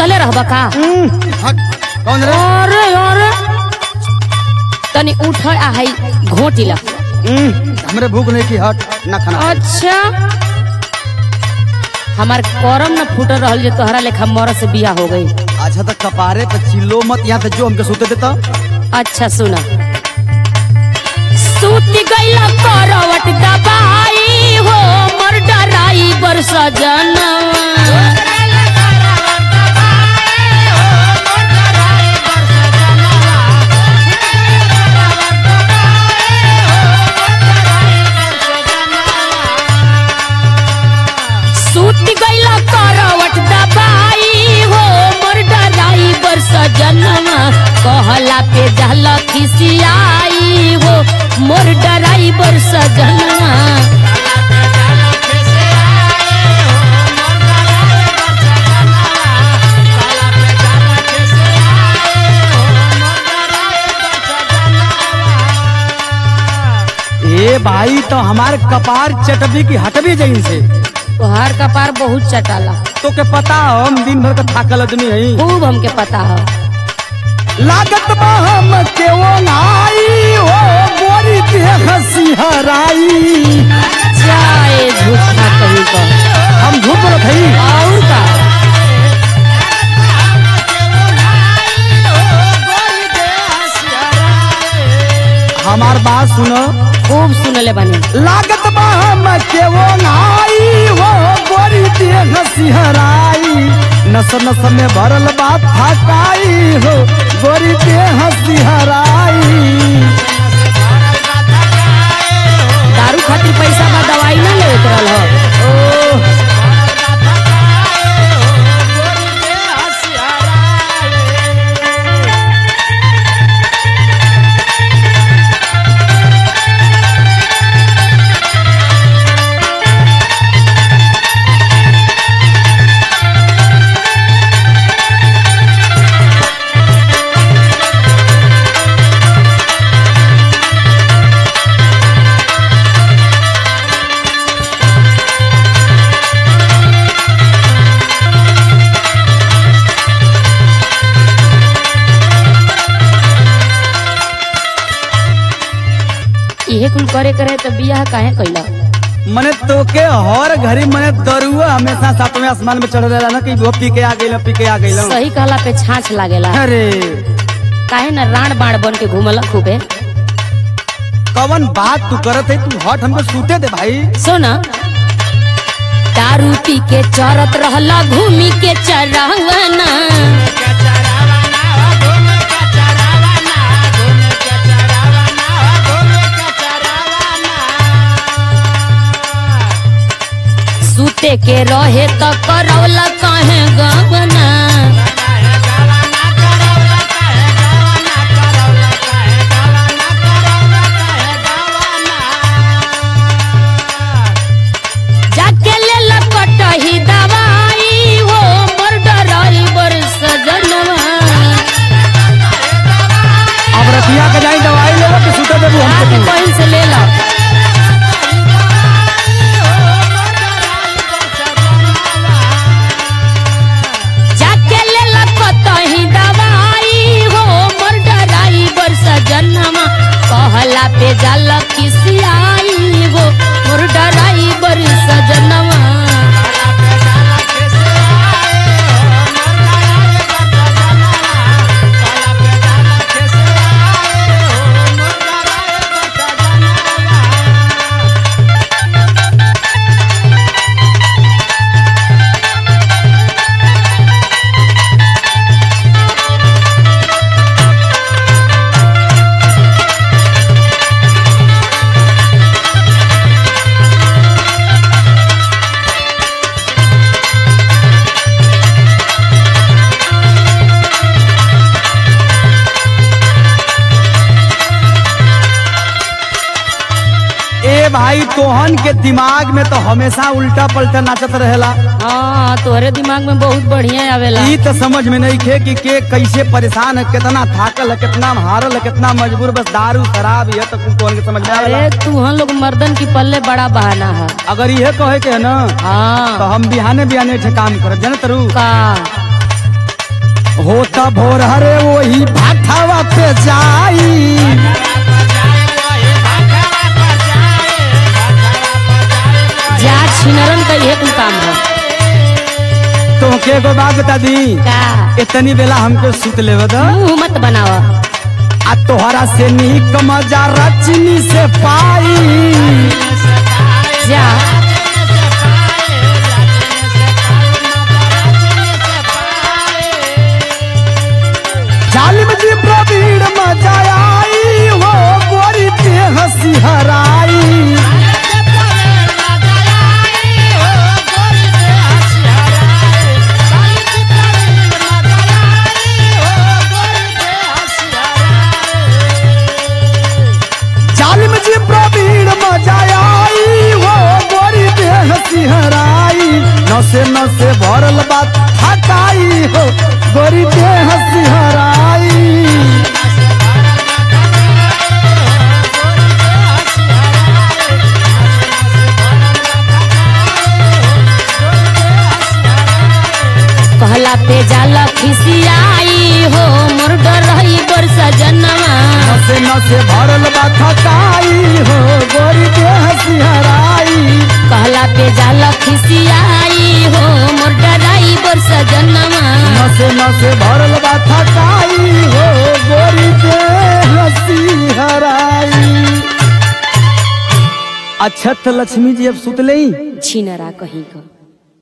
सुतले रहबा का हट कौन रे अरे अरे तनी उठ आ है घोटी ला हम्म, हमरे भूख नहीं की हट ना खाना अच्छा हमार करम न फूट रहल जे तोहरा लेखा मर से बिया हो गई अच्छा तो कपारे पे चिल्लो मत यहाँ से जो हमके सोते देता अच्छा सुना सूत गईला करवट दबाई हो मर डराई बर सजना सूत गईला करवट दबाई हो मोर डराई बर सजनवा कहला पे जहल खिसियाई हो मोर डराई बर सजनवा ए भाई तो हमार कपार चटबी की हटबी जइन से तोहार कपार बहुत चटाला तो के पता हो हम दिन भर का थाकल आदमी हई खूब हमके पता है लागत बा हम के वो नाई हो गोरी के हंसी हराई जाए झूठा कहीं का हम झूठ बोलत हई और का हमार बात सुनो खूब सुनले बनी लागत बा हम के वो नाई हो गोरी के हंसी हराई नस नस में भरल बात थकाई हो गोरी के हंसी हराई दारू खातिर पैसा बा दवाई ना लेत रहल हो इहे कुल करे करे तो बियाह काहे कैला मने तोके हर घड़ी मने दरुआ हमेशा सातवें आसमान में चढ़ रहेला ना कि वो पी के आ गइल पी के आ गइल सही कहला पे छाछ लागेला अरे काहे ना राण बाण बन के घूमला खूबे कवन बात तू करत है तू हट हमको सूते दे भाई सुन दारू पी के चरत रहला घूमी के चरावना सूते के रहे त करौला काहे गवना जाके ले लपटही दवाई हो मोर डराई बर सजनवा अब रतिया के जाई दवाई लेवा के सूते देबू हमको आके तू कहीं से ले ला जाके ले लपटही दवाई हो मोर डराई बर सजनवा कहला पे जल खिसियाई हो मोर डराई बर सजनवा ए भाई तोहन के दिमाग में तो हमेशा उल्टा पलटा नाचत रहेला हाँ तोहरे दिमाग में बहुत बढ़िया आवेला ई तो समझ में नहीं खे कि के कैसे परेशान है कितना थाकल है कितना हारल है कितना मजबूर बस दारू शराब ये तो कुल तोहन के समझ में आवेला अरे तू हम लोग मर्दन की पल्ले बड़ा बहाना है अगर ये कहे के है ना तो हाँ हम बिहाने बिहाने ठे काम करब जाने तरू का होता भोर हरे वही भाठावा पे जाई जा छिनरन का यह कुल काम है तुमके एगो बात बता दी का इतनी बेला हमके सुत लेवे द मुंह मत बनावा आ तोहरा से नीक मजा रचनी से पाई जा जालिम जी प्रवीण मजा आई हो गोरी ते हंसी हराई जालिम जी प्रवीण मजा आई हो गोरी ते हंसी हराई नसे नसे भरल बात हटाई हो गोरी ते हंसी हराई कहला पे जाला खिसियाई हो मोर डर रही बरसा जनवा नसे नसे भरल बा थकाई हो गोरी देह सिहराई कहला पे जाला खिसियाई हो मोर डराई बरसा जनवा नसे नसे भरल बा थकाई हो गोरी देह सिहराई अच्छा तो लक्ष्मी जी अब सुत लई छिनरा कहीं का